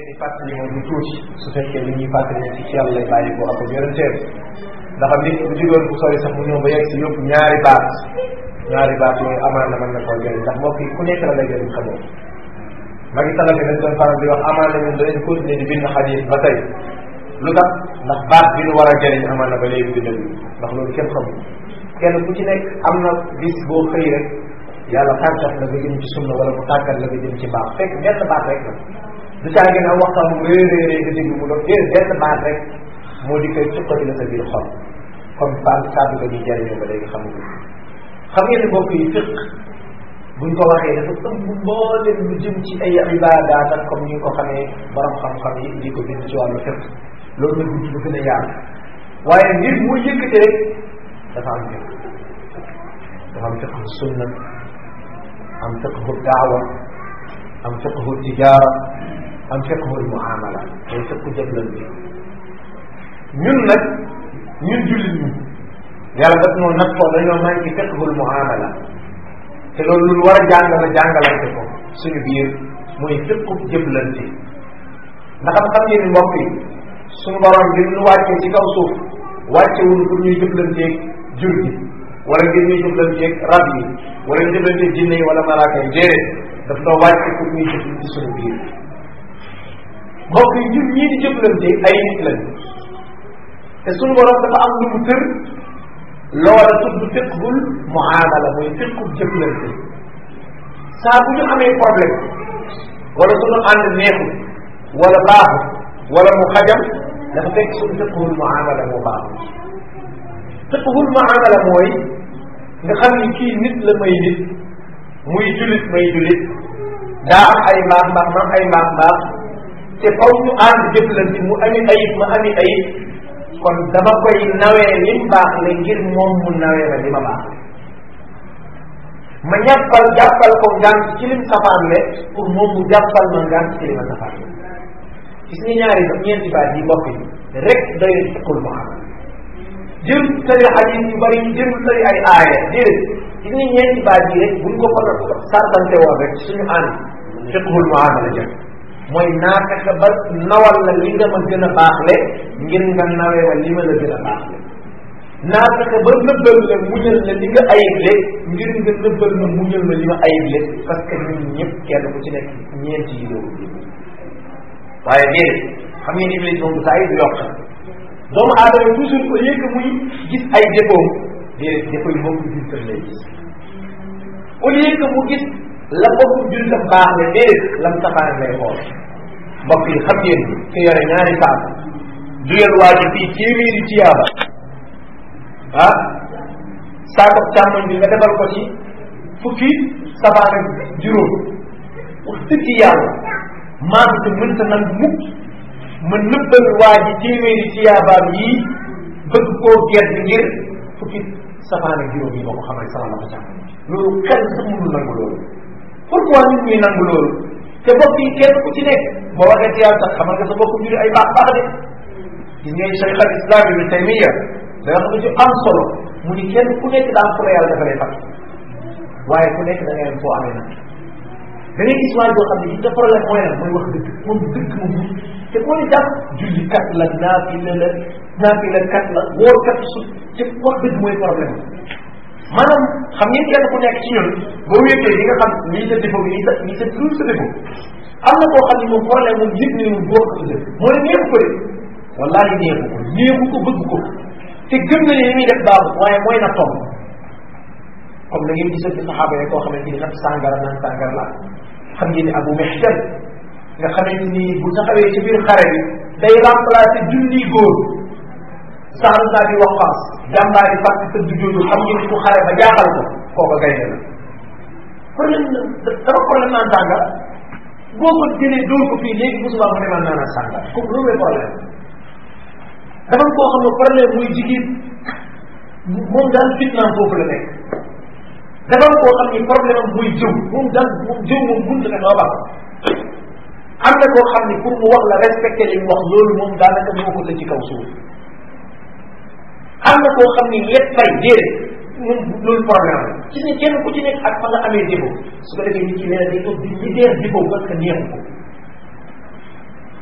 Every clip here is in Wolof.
leen di fàttali moom lu tuuti su fekkee li ñuy fàttali ne ci ci yàlla lay bàyyi ko ak yonenteem ndax nit bu jugoon bu sori sax mu ñëw ba yegg si yóbbu ñaari baat ñaari baat yooyu amaan na mën na koo jëriñ ndax mbokk yi ku nekk la lay jëriñ xamoo magi talal bi dañ doon faral di wax amaan na ñun danañ continuer di bind xadis ba tey lu tax ndax baat bi nu war a jëriñ amaan na ba léegi bindal ndax loolu kenn xamul kenn ku ci nekk am na bis boo xëy rek yàlla tàggat la nga jëm ci sunna wala mu tàggat la nga jëm ci baax fekk benn baat rek la du caa ngeen am waxtaan mu réy réy réy nga déglu mu doon déedéet benn baat rek moo di koy cuqati la sa biir xol comme baat kàddu ga ñuy jëriñoo ba léegi xamuñu xam ngeen ne mbokk yi fiq buñ ko waxee dafa ëmb mboolem lu jëm ci ay ibaadaat ak comme ni nga ko xamee borom xam-xam yi di ko bind ci wàllu fiq loolu la guddi bu gën a yaatu waaye ngir mu yëkkate rek dafa am fiq dafa am fiqhu sunna am fiqhu daawa am fiqhu tijaara am fiqhu muamala day fiqhu jëflante ñun nag ñun jullit ñi yàlla daf noo nag foo dañoo manqué fiqhul muamala te loolu lu war a jàngala jàngalante ko suñu biir muy fiqhu jëflante ndax am xam ngeen ni mbokk yi suñu borom bi ñu wàccee ci kaw suuf wàccewul pour ñuy jëflanteeg jur gi wala ngir ñuy jëflanteeg rab yi wala ñu jëflanteeg jinne yi wala malaaka yi déedéet daf doo wàcce pour ñuy jëflante suñu biir mbokk yi ñun ñii di jëflante ay nit lañ te suñu borom dafa am lu mu tër loola tudd fiqhul muamala mooy fiqhul jëflante saa bu ñu amee problème wala suñu ànd neexul wala baaxul wala mu xajam dafa fekk suñu fiqhul muamala moo baaxul fiqhul muamala mooy nga xam ni kii nit la may nit muy julit may julit daa am ay mbaax mbaax ma am ay mbaax mbaax te faw ñu ànd jëflante mu ami ayib ma ami ayib kon dama koy nawee lim baax le ngir moom mu nawee ma li ma baax ma ñàppal jàppal ko ngant ci lim safaan le pour moom mu jàppal ma ngant ci li ma safaan le gis nga ñaari ba ñeenti baat yi mbokk yi rek doy fiqul mu am jël tari xadis yu bari jël tari ay aaya déedéet gis nga ñeenti baat yi rek buñ ko fa sartante woon rek suñu ànd fiqul mu am la jëm mooy naa fexe ba nawal la li nga ma gën a baaxle ngir nga nawee ma li ma la gën a baaxle naa fexe ba nëbbal la muñal la li nga ayible ngir nga nëbbal ma muñal ma li ma ayible parce que ñun ñëpp kenn ku ci nekk ñeenti yi doogu waaye déedéet xam ngeen iblis moom saa yi du yokk doomu aadama toujours au lieu que muy gis ay défaut déedéet défaut yi moom ko gis lay gis au lieu que mu gis la bokk jul sa baax ne déedéet lam safaan lay xool mbokk yi xam ngeen ki yore ñaari saak duyal waa ji fii téeméeri tiyaaba ah saako càmmoñ bi nga defal ko ci fukki safaan ak juróom wax dëgg yàlla maa ngi mënta nag mukk ma nëbbal waa ji téeméeri tiyaabaam yii bëgg koo gert ngir fukki safaan ak juróom yi ma ko xamal sama la ko càmmoñ loolu xel sax mënul nangu loolu pourquoi nit ñi nangu loolu te bopp yi kenn ku ci nekk boo waxee tiyaab sax xamal nga sa bopp mbiri ay baax baax de gis ngeen cheikh al islam ibn taymiya da wax nga ci am solo mu ni kenn ku nekk daa fu la yàlla dafa lay fàtt waaye ku nekk da ngay am foo amee nag da ngay gis waay boo xam ne gis nga problème mooy lan mooy wax dëgg moom dëgg moom te moo ni jàpp julli kat la naafila la naafila kat la wóor kat su te wax dëgg mooy problème maanaam xam ngeen kenn ku nekk ci ñun boo wéetee di nga xam lii sa défaut lii sa lii sa lu sa défaut am na koo xam ne moom problème moom yëpp ni moom boo ko tuddee moo ne neexu ko de wallaahi neexu ko neexu ko bëgg ko te gëm na ne li muy def baaxul waaye mooy na tomb comme da ngeen gisoon ci saxaaba yi koo xamante ni nag sàngara naan sàngara la xam ngeen ni abu mehtan nga xamante ni bu taxawee ci biir xare bi day remplacer junni góor saar naa di waqaas jàmbaar yi fàtt tëdd jooju xam ngeen ni ku xare ba jaaxal ko kooka gaynde la problème dafa problème naan sàngara boo ko jëlee dóor ko fii léegi bu subaa mu ne man naan sàngara comme loolu mooy problème dafa koo xam ne problème muy jigéen moom daal fitnaam foofu la nekk dafa koo xam ni problème am muy jëw moom daal moom jëw moom mënut a doo baax am na koo xam ni pour mu wax la respecté li mu wax loolu moom daanaka moo ko la ci kaw suuf am na koo xam ni lépp fay déedéet moom loolu problème la ci ne kenn ku ci nekk ak fa nga amee défaut su ko defee nit ki nee na day toog di ñi deer défaut parce que neexu ko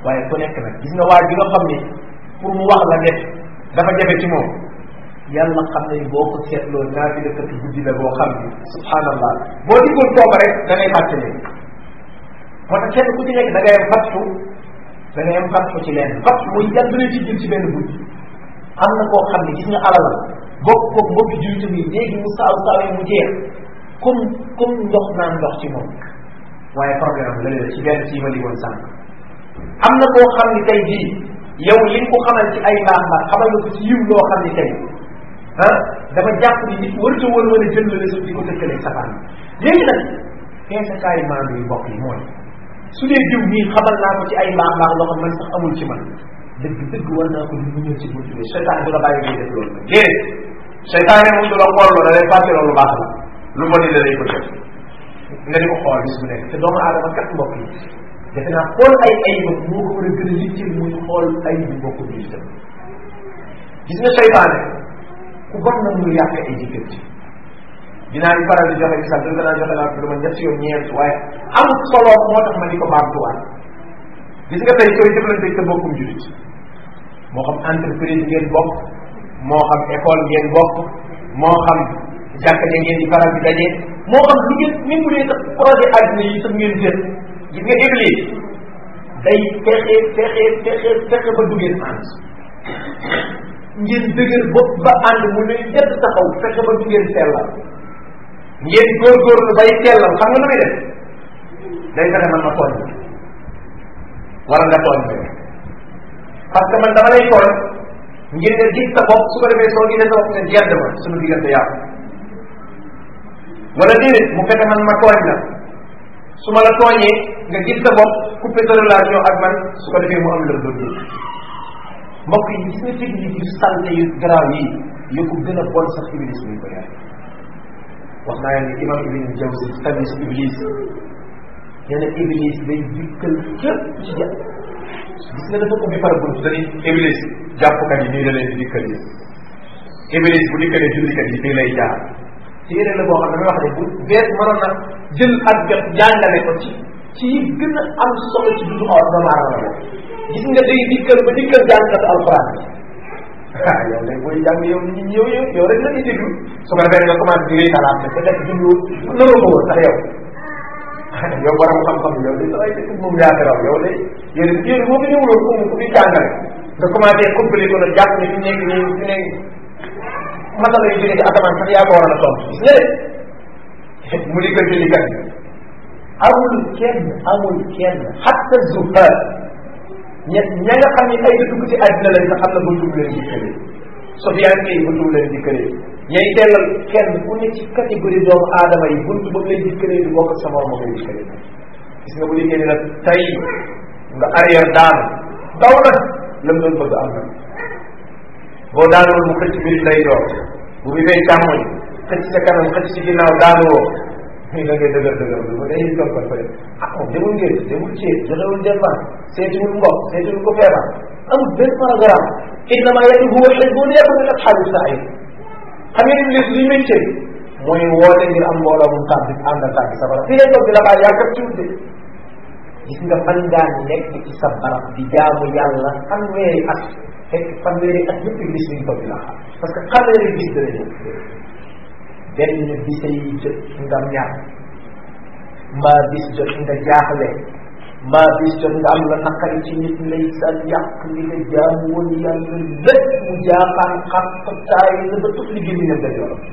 waaye ku nekk nag gis nga waa ji nga xam ni pour mu wax la def dafa jafe ci moom yàlla xam ne boo ko seetloo naa fi dëkkati guddi la boo xam ni subhanallah boo diggul tooba rek da ngay fàttali moo tax kenn ku ci nekk da ngay am fattu da ngay am fattu ci leen fattu muy yàlla dina ci jël ci benn guddi am na koo xam ne gis nga alal bokk ko mbokki jullit bi léegi mu saaw saawee mu jeex comme comme ndox naan ndox ci moom waaye problème am la ci benn ci ma li woon sànq am na koo xam ni tey jii yow li nga ko xamal ci ay mbaax mbaax xamal nga ko ci yiw loo xam ni tey ah dafa jàpp ni nit warta war mën a jël la suuf di ko tëkkaleeg safaan léegi nag feesakaay maandu yu bokk yi mooy su dee diw nii xamal naa ko ci ay mbaax mbaax loo xam man sax amul ci man dëgg dëgg war naa ko mu ñëw ci buntu bi seytaan du la bàyyi ngay def loolu nag déedéet seytaane moom du la xool loolu da lay fàtte loolu baax la lu bon la lay ko def nga di ko xool bis bu nekk te doomu aadama kat mbokk yi defe naa xool ay ayibam moo ko war a gën a yitteel muy xool ayibu mbokk bi itam gis nga seytaane ku bon na muy yàq ay jëkkër ci dinaa di faral di joxe misaal dëgg naa joxe naa ko dama ñetti yoon ñeent waaye amul solo moo tax ma di ko baamtuwaat gis nga tey koy jëflante sa bokkum julit moo xam entreprise ngeen bokk moo xam école ngeen bokk moo xam jàkka ja ngeen di faral di daje moo xam lu ngeen même bu dee sax projet àddina yi sax ngeen jël gis nga iblis day fexe fexe fexe fexe ba du ngeen ànd ngeen dëgër bopp ba ànd mu ne ñett taxaw fexe ba du ngeen sellal ngeen góorgóorlu bay sellal xam nga lu muy def day fexe man ma tooñ wala nga tooñ ma parce que man dama lay tooñ ngir nga gis sa bopp su ko defee soo gisee sa bopp nga gedd ma suñu diggante yàqu wala déedéet mu fexe man ma tooñ la su ma la tooñee nga gis sa bopp coupé sa relation ak man su ko defee mu am la doon mbokk yi gis nga technique yu salte yu garaaw yi yu ko gën a bon sax iblis mi ko yaay wax naa leen ni imam ibn jawzi tabis iblis nee na iblis day dikkal képp ci jàpp gis nga dafa ko bi par bunt dañuy iblis jàppkat yi nii la leen di dikkal yi iblis bu dikkalee jullikat yi fii lay jaar téere la boo xam ne damay wax ne bu bees mënoon na jël ak jot jàngale ko ci ci yi gën a am solo ci dundu xaw doomu aadama la gis nga day dikkal ba dikkal jàngkat alquran ah yow nag booy jàng yow nit ñi yow yow yow rek la ñuy déglu su ko defee nga commencé di rétalaat ne peut être dundu naroo ko woon sax yow yow borom xam-xam yow de ay dëkk moom yaa raw yow de yow de yow boo fi ñëwuloon fu mu fu muy jàngale nga commencé compli ko nag jàpp ne fi nekk nii fi nekk masala yu jógee ci asamaan sax yaa ko waroon a tontu gis nga de mu di ko jullikat yi amul kenn amul kenn xatta zuhaar ña ña nga xam ne ay dugg ci àddina lañ sax xam na buntu bu leen dikkalee Sofiane Gueye buntu bu leen dikkalee ñay teelal kenn ku ne ci catégorie doomu aadama yi buntu ba mu leen dikkalee du bokk ak sa morom ma koy dikkalee gis nga bu dikkee ni nag tey nga arrière daanu daw na la mu doon bëgg am na boo daanul mu xëcc mbir lay door bu bi fay càmmoñ xëcc sa kanam xëcc ci ginnaaw daanu woo muy da ngay dëgër dëgër bi ba day toog ko fële ah moom demul ngeen demul ceeb joxewul dépense seetiwul mbokk seetiwul ko feebar amul benn programme innama yad'u hizbun yakun min ashabi sa'ir xam ngeen iblis li métier mooy woote ngir am mbooloo mu tàbbi ànd ak tàbbi safara fii lay toog di la baal yaa kat tuuti gis nga fan ngaa nekk ci sa barab di jaamu yàlla fanweeri at fekk fanweeri at yëpp iblis mi ngi toog di la xaar parce que fanweeri bis dana ñëw benn bisay jot nga ñaar mbaa bis jot nga jaaxle mbaa bis jot nga am la naqari ci nit lay sa yàq li nga jaamu woon yàlla lépp mu jaaxaan xam taay la ba tuf li génn nga day yoon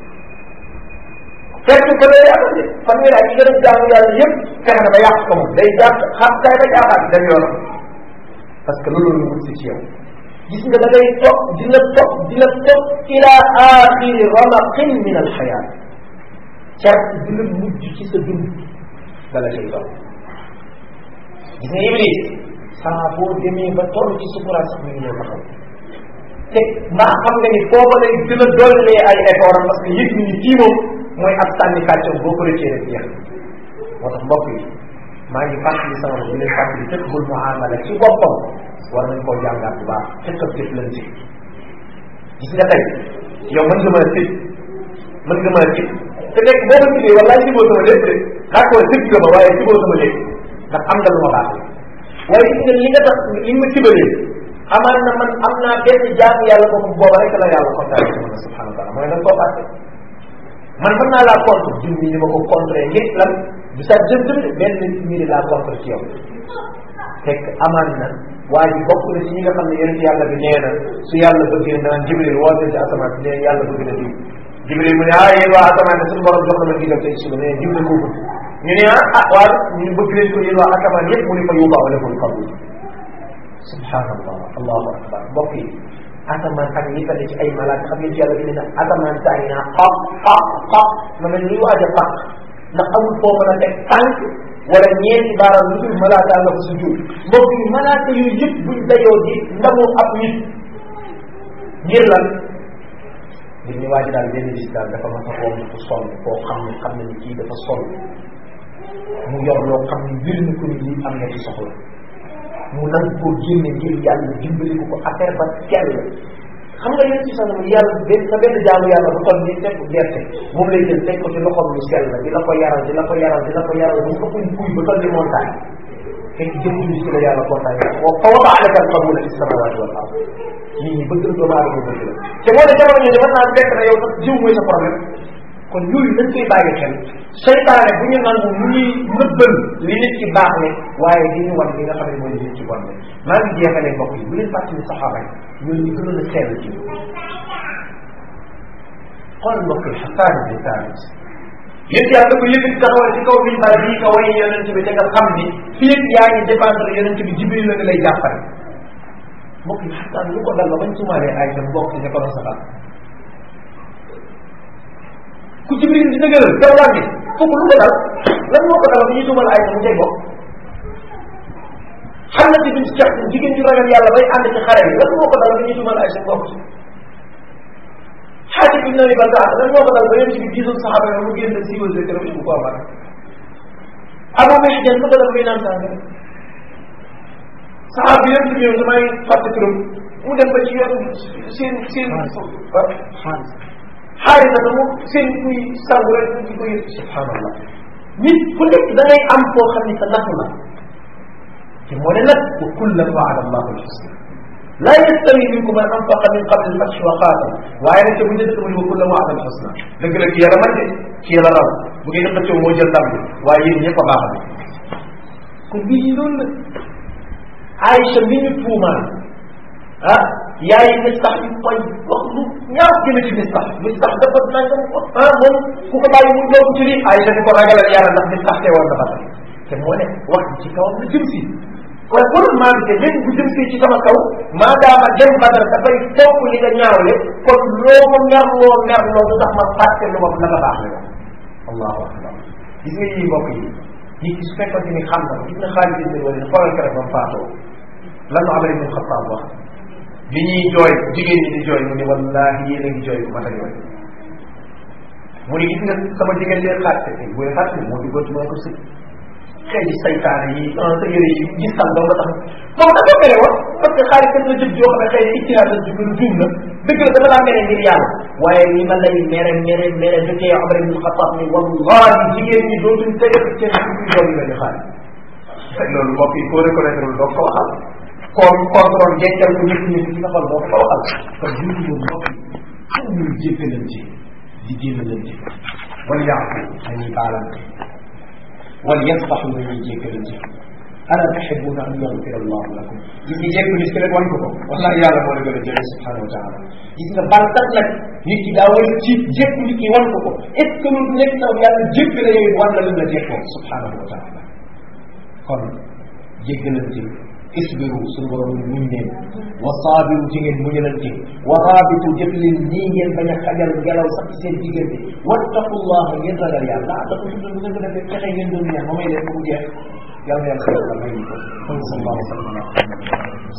fekk ko day yàq de fanweeri at yi nga def jaamu yàlla yëpp fexe na ba yàq ko moom day jàpp xam taay ba jaaxaan dem yoonam parce que loolu la wut si ci yow gis nga da ngay topp di la topp di la topp ila axiri ramaqin min alxayaat carte di la mujj ci sa dund dala cay topp gis nga iblis saa boo demee ba toll ci sukuraat sax mi ngi ñëw taxaw te mbaa xam nga ni foofa lay gën a dollee ay effort am parce que yëg ni kii moom mooy ab sànni kàccoom boo ko rëccee rek jeex moo tax mbokk yi maa ngi fàttali sama bopp di leen fàttali tëkk bul muamala ci boppam war nañ koo jàngaat bu baax tëkk ak jëflante gis nga tey yow mën nga mën a tëj mën nga mën a tëj te nekk boo ko tëjee wallaay jiboo sama lépp rek d'accord tëj nga ma waaye jiboo sama lépp ndax am nga lu ma baax waaye gis nga li nga tax li nga ma tibalee amaan na man am naa benn jaamu yàlla boobu booba rek la yàlla kontaan ci man subhanahu wa taala mooy nag koo fàtte man mën naa laa contre jum ni ma ko contre ngir lan du sa jëm jëm de benn nit ñi laa contre ci yow fekk amaan na waa ji bokk na ci ñi nga xam ne yonent yàlla bi nee na su yàlla bëggee naan jibril woote ci asamaan si nee yàlla bëgg na diw jibril mu ne ah yéen waa asamaan ne suñu borom jox na ma digal tey suba nee diw na ko bëgg ñu ne ah ah waa ñu bëgg leen ko yéen waa asamaan yëpp mu ne fa yóbbaa wala ko qabul subhanallah allahu akbar mbokk yi asamaan ak li fa ne ci ay malaaka xam ngeen ci yàlla bi ne na asamaan saa ngi naa xaq xaq xaq ma mel ni waaj a fàq ndax amul foo mën a teg tànk wala ñeenti baaraam lu dul malaaka nga fa sujud mbokk yi malaaka yooyu yëpp buñ dayoo di ndamu ab nit ngir lan ngir ñu waaj daal benn bis daal dafa mas a xool ku sonn koo xam ne xam ne ni kii dafa sonn mu yor loo xam ne mbir na ko ni lii am na ci soxla mu nangu koo génne ngir yàlla dimbali ko ko affaire ba teel xam nga yéen ci sax yàlla benn sa benn jaamu yàlla bu toll nii teg gerte moom lay jël teg ko ci loxoom lu sell la di la ko yaral di la ko yaral di la ko yaral bu ko fuñ fuy ba toll ni montagne fekk jëf ji ci la yàlla kontaan wa fa wada alaka alqabula fi samawati wal ard nit ñi bëgg doomu aadama bëgg la te moo ne jamono ñoo mën naa fekk na yow sax jiw mooy sa problème kon yooyu nañ koy bàyyi xel seytaane bu ñu nangu mu ñuy nëbbal li nit ci baax ne waaye di ñu wan li nga xam ne mooy li nit ci bon ne maa ngi jeexalee mbokk yi bu leen fàttali saxaaba yi ñooñu ñu gënoon a sell ci xool mbokk yi xasaan bi saabit yéen yàlla ko yëkkati taxawal ci kaw minbar bii nga way yonent bi te nga xam ni fii ak yaa ngi dépendre yonent bi jibril la nga lay jàppale mbokk yi xasaan lu ko dal ba bañ sumaalee ay sa mbokk ci ko doon saxal ku jibril di dëgëral kaw laa ngi foofu lu ko dal lan moo ko dal ba ñuy tuumal ay sa mu tey bokk xam na ci duñ ci cex jigéen ju ragal yàlla bay ànd ci xare yi lan moo ko dal ba ñuy tuumal ay sa mbokk xaaji bi nabi baltaata lan moo ko dal ba yéen ci bi gisul saxaaba yi mu génn siiwal sa këram bu ko amal abu mehjan lu ko dal muy naan sànga saxaaba bi yéen ci ñëw damay fàtte turam mu dem ba ci yoon seen seen xaarisa da mu seen kuy sangu rek di ko yëg subhanallah nit ku nekk da ngay am foo xam ne sa natt la te moo ne nag wa kullan waada allahu alxusna la yastawi minkum man anfaqa min qabli alfathi wa qaatal waaye nag te bu njëkk mu ne wa kullan waada alxusna dëgg la ki yàlla man de ki yàlla raw bu ngeen xëccoo moo jël ndam bi waaye yéen ñëpp a baax na kon mbir yi loolu la Aïcha mi ñu tuumaan ah yaay mistax yi koy wax lu ñaaw jëme ci mistax mistax dafa nangam ko ah moom ku ko bàyyi mu doogu ci lii Aïcha ni ko ragalal yàlla ndax mistax teewoon na Badar te moo ne wax ci kawam la jëm si kon pour maa ngi léegi bu jëm si ci sama kaw maadaama dem Badar dafay topp li nga ñaawle kon loo ma merloo merloo du tax ma fàtte lu ma la nga baax le allahu akbar gis nga yii mbokk yi nit ki su fekkoon ni xam na gis nga xaalis bi wala xoolal keroog ba mu faatoo lan la Amar ibn Xattaab wax bi ñuy jooy jigéen ñi di jooy mu ne wallahi yéen a ngi jooy bu mat a jooy mu ne gis nga sama jigéen leen xaarte tey bu xaarte moo di góor mooy ko sëg xëy na saytaane yi sa yére yi gis tan dong nga tax moom dafa mere woon parce que xaalis kat la jëf joo xam ne xëy na ictihaad la jub lu juum la dëgg la dafa daa mere ngir yàlla waaye li ma lay mere mere mere dëkkee Amar ibn Xattaab ni wallahi jigéen ñi dootuñ tege seen suñuy doom yi mel ni xaalis loolu mbokk yi koo reconnaître doo ko waxal kon contrôle jeggal ko ñëpp ñëpp ci xol doo ko waxal kon jiitu boobu mbokk yi xam ñuy jéggalante di génnalante wala yaafu dañuy baalante wala yasbaxu dañuy jéggalante ala tuhibbuna an yaghfira allahu lakum gis nga jéggu nit ki rek wan ko ko wallahi yàlla moo la gën a jëlee subhanahu wa taala gis nga bal kat nag nit ki daa war a ci jéggu nit ki wan ko ko est ce que lu nekk taw yàlla jéggale yow wan la lim la jéggoo subhanahu wa taala kon jéggalante isbiru suñu borom muñ leen wa saabiru ci ngeen muñalante wa raabitu jëf leen nii ngeen bañ a xajal ngelaw sax ci seen diggante wattaqullaha ngeen ragal yàlla ah dafa tudd bu ngeen ko defee fexe ngeen doon ñaan ma may leen ba mu jeex yàlla na yàlla may ñu ko sallallahu alayhi wa sallam